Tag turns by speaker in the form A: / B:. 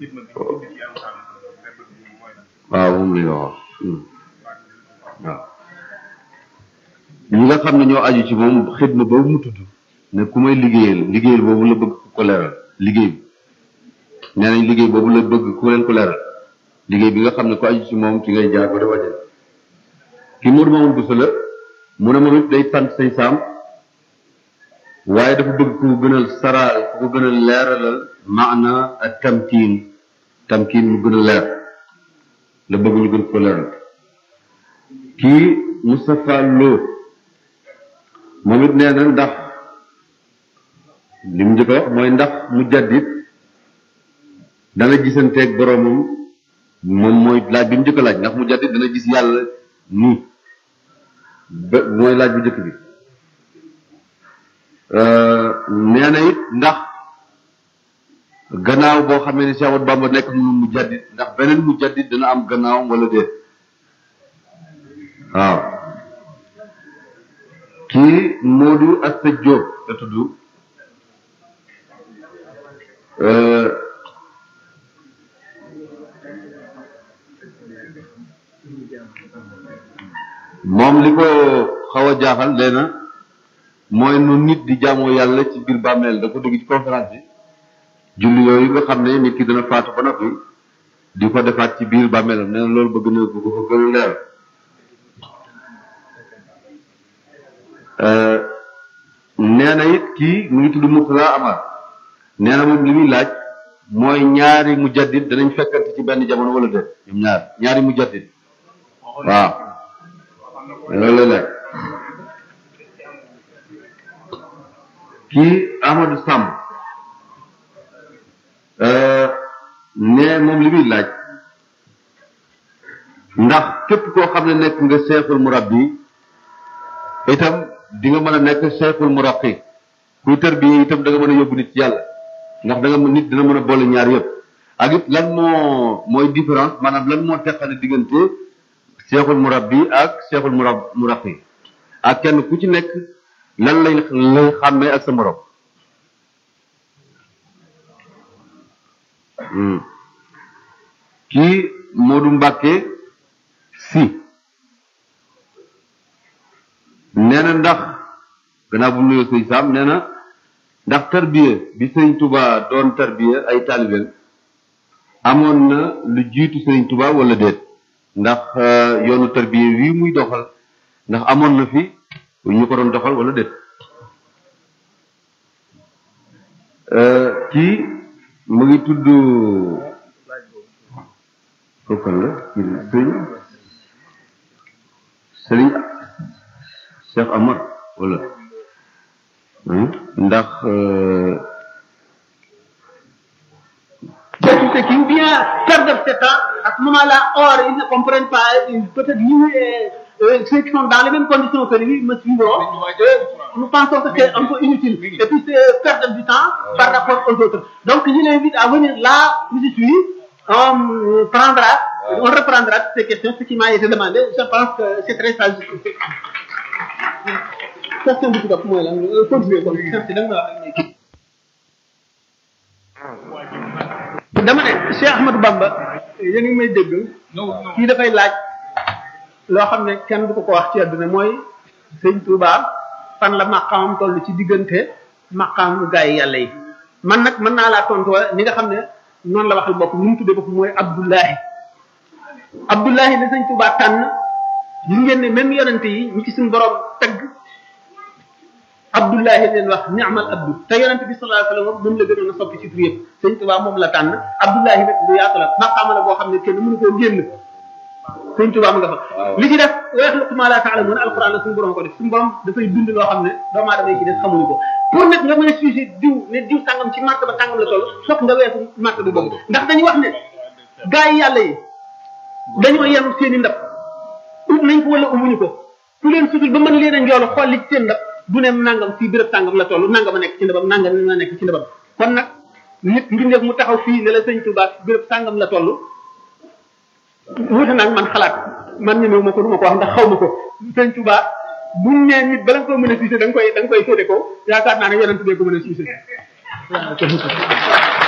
A: waaw moom la ñu wax waaw ñi nga xam ne ñoo aju ci moom xidma boobu mu tudd ne ku may liggéeyal liggéeyal boobu la bëgg ku ko leeral liggéey bi nee nañ liggéey boobu la bëgg ku leen ko leeral liggéey bi nga xam ne ku aju ci moom ci ngay jaar ba dafa jël ki Modou Mamoun Bousso la mu ne moom it day sant say saam waaye dafa bëgg ku gën a saraal ku ko gën a leeralal maana ak tamkiin tamkiin mu gën a leer la bëgg ñu gën ko leeral kii Moustapha Lo moom it nee na ndax li mu njëkk a wax mooy ndax mu jaddit dana gisanteeg boroomam moom mooy laaj bi mu njëkk a laaj ndax mu jaddit dana gis yàlla nii ba mooy laaj bu njëkk bi nee na it ndax gannaaw boo xamee ne Cheikh Ahmadou Bamba nekk mu mu jaddit ndax beneen mu jaddit dana am gannaawam wala déet waaw kii Modou Asta Diop la tudd moom li ko xaw a jaaxal leena mooy nu nit di jaamoo yàlla ci biir bàmmeel da ko dégg ci conférence bi julli yooyu nga xam ne nit ki dana faatu ba noppi di ko defaat ci biir bàmmeelam nee na loolu bëgg na bu ko gën a leer nee na it kii mu ngi tudd Murtala Amar nee na moom li muy laaj mooy ñaari mujaddid danañ fekkante ci benn jamono wala déet ñoom ñaar ñaari mujaddid waaw loolu la laaj kii Amadou Samb ne moom li muy laaj ndax képp koo xam ne nekk nga seexul murabbi itam di nga mën a nekk seexul muraqi kuy tërbiye itam da nga mën a yóbbu nit ci yàlla ndax da nga nit dina mën a boole ñaar yëpp ak it lan moo mooy différence maanaam lan moo teqale diggante seexul murabbi ak seexul murab muraqi ak kenn ku ci nekk lan lay lay xàmmee ak sa morom kii Modou Mbacke si nee na ndax gannaaw bu mu nuyoo sëñ Sam nee na ndax tarbiya bi sëñ Touba doon tarbiya ay taalibeem amoon na lu jiitu sëñ Touba wala déet ndax yoonu tarbiya wii muy doxal ndax amoon na fi ñu ko doon doxal wala déet kii mu ngi tudd kooku la sëñ sëriñ Cheikh Amar wala ndax
B: C'est tout ce qui vient perdre ce temps, à ce moment-là, or, ils ne comprennent pas, ils- peut-être lui et euh, ceux qui sont dans les mêmes conditions que lui me suivront, euh, nous pensons que c'est un peu inutile. Et puis c'est perdre du temps par rapport aux autres. Donc je l'invite à venir là où je suis, on prendra, on reprendra toutes ces questions, ce qui m'a été demandé. Je pense que c'est très sage. Question du coup, moi, là, euh, continuez, comme ça, c'est dans la- dama ne Cheikh Ahmadou Bamba yéen ngi may dégg kii dafay laaj loo xam ne kenn du ko ko wax ci àdduna mooy sëñ Touba fan la maqaamam toll ci diggante maqaamu gaa yi yàlla yi man nag mën naa laa tontu ni nga xam ne noonu la waxal bopp lu mu tuddee bopp mooy Abdullahi Abdullahi la sëñ Touba tànn gis ngeen ne même yonente yi ñi ci suñu borom tagg Abdullahi leen wax ni'mal abdu te yonent bi sallallahu alayhi wasallam moom la gënoon a soppi ci tur yëpp sëñ Tuubaa moom la tànn Abdullahi nag lu yaatu la maqaama la boo xam ne kenn mënu koo génn sëñ Tuubaa mu nga fa li ci def wa yaxluqu maa laa ta'lamuun alquran la suñu borom ko def suñu borom dafay dund loo xam ne doomu aadama yi ci des xamuñu ko pour nag nga mën a sujet diw ne diw sàngam ci martaba sàngam la toll fokk nga weesu martaba boobu ndax dañuy wax ne gaa yi yàlla yi dañoo yem seen i ndab ut nañ ko wala umuñu ko ku leen sutul ba mën leen a njoolu xool li ci seen ndab du ne nangam fii béréb sàngam la toll nangam a nekk ci ndabam nangam la nekk ci ndabam kon nag nit mbindeef mu taxaw fii ne la sëñ Tuubaa béréb sàngam la toll wuute nag man xalaat man ñemewu ma ko du ma ko wax ndax xaw ma ko sëñ Tuubaa buñ nee nit bala nga ko mën a siise da nga koy da nga koy féete ko yaakaar naa ne yonent bee ko mën a siise waaw